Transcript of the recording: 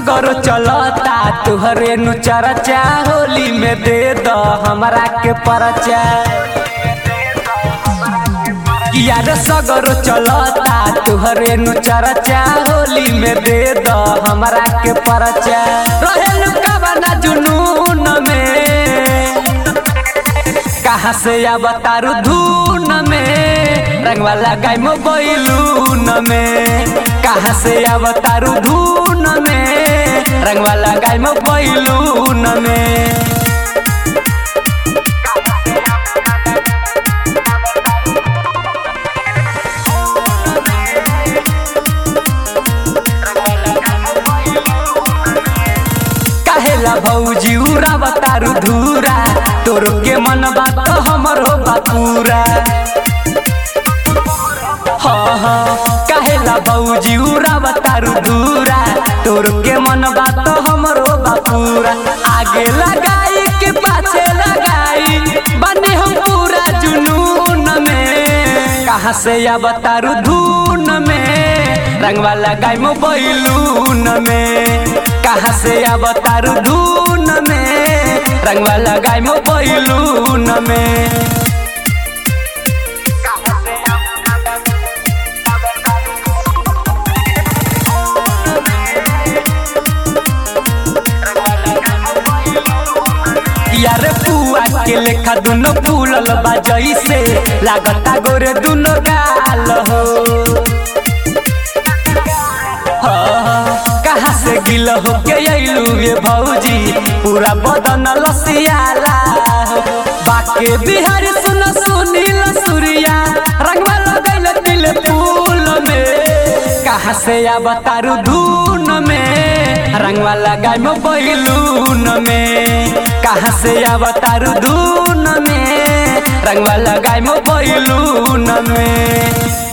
सगर चलता तुहरे नु चरचा होली में दे द हमरा के परचा यार सगर चलता तुहरे नु चरचा होली में दे द हमरा के परचा रहेलु कबना जुनून में कहाँ से अब तारू धून में रंगवा लगाई मोबाइलून में कहाँ से अब तारू धून में रंगवा लगाई मोबाइलून में काहेला भौजी उरा बतारू धूरा तोर के मन बात हमर हो बापूरा हाँ हाँ काहेला भौजी उरा बतारू धूरा तोर के मन बात हमर हो बापूरा आगे लगाई के पाछे लगाई बने हम पूरा जुनून में कहाँ से या बतारू धून में रंगवा लगाई मोबाइलून में कहाँ से अब तारू धून में रंगवा लगाई मोबाइलून में यारे पुआ के लेखा दुनो फूलल बा जैसे लागता गोरे दुनो गाल हो कहाँ से गिल हो के अइलू ये भौजी पूरा बदन लसियाला बाके बिहारी सुन सुनील सूर्या रंगवा लगैल दिल फूल में कहाँ से अब तारू धून में रंगवा लगाई मोबाइलून में कहाँ से अब तारू धून में रंगवा लगाई मोबाइलून में